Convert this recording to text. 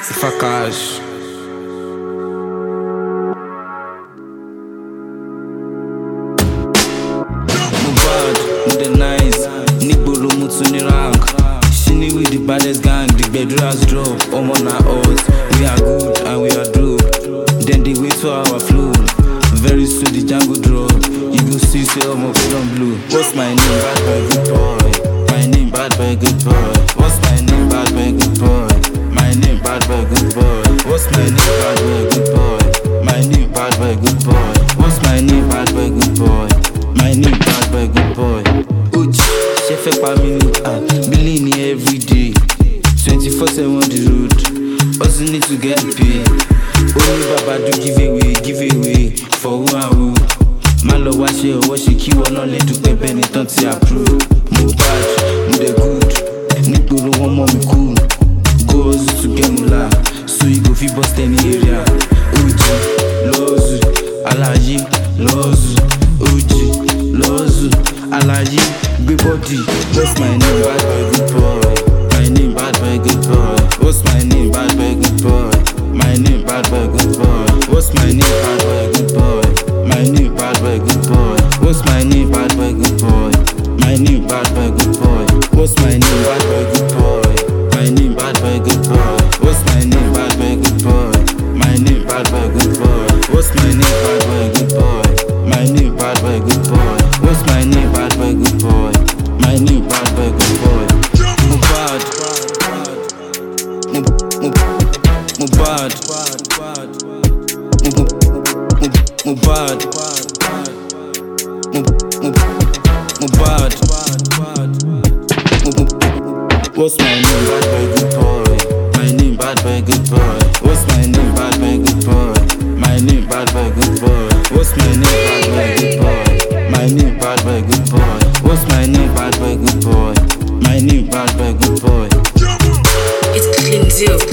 Facage. Mohbad, mo dey nice, nígboro mo tún ní rank. Shini with the baddest gang, the bedrooms drop, ọmọ na us. We are good and we are dope. Then they wait for our flow. Very soon the Django drop. You go see say ọmọ pé don blow. What's my name? Bad boy, good boy. My name, bad boy, good boy. What's my name? Bad boy, good boy. My name, bad boy, good boy. What's my name? Bad boy, good boy. My name, bad boy, good boy. What's my name? Bad boy, good boy. My name, bad boy, good boy. Uchi, ṣe fẹ́ pa mí ní ah, billing ni everyday. Twenty four seven on the road, also need to get paid. Only baba do give away, give away for who and who. Má lọ wá ṣe ọwọ́ ṣe kí wọn náà lè dúpẹ́ bẹ́ẹ̀ ni tán ti approve. Mo bad, mo dey good, nígboro wọn mọ̀ mí cool. Go hustle to get mula, so you go fit bust any area. Oji, lọ́ọ̀zù, aláyé, lọ́ọ̀zù, oji, lọ́ọ̀zù, aláyé, gbé bọ́dì. What's my name? Bad boy, good boy. My name, bad boy, good boy. What's my name? Bad boy, good boy. My name, bad boy, good boy. What's my name? Bad boy, good boy. My name, bad boy, good boy. What's my name? Bad boy, good boy. My name, bad boy, good boy. What's my name? Bad boy, good boy. My name, bad boy, good boy. What's my name? Bad boy, good boy. My name, bad boy, good boy. What's my name? Bad boy, good boy. My name, bad boy, good boy. What's my name? Bad boy, good boy. My name, bad boy, good boy. Mohbad. Mo- Mo- Mohbad. Mo- Mo- Mo- Mohbad. Mo- Mo- Mohbad. Mo- Mo- What's my name? Bad boy, good boy. My name, bad boy, good boy. What's my name? Bad boy, good boy. My name, bad boy, good boy. What's my name? Bad boy, good boy. My name, bad boy, good boy. What's my name? Bad boy, good boy. My name, bad boy, good boy. It's clean deal.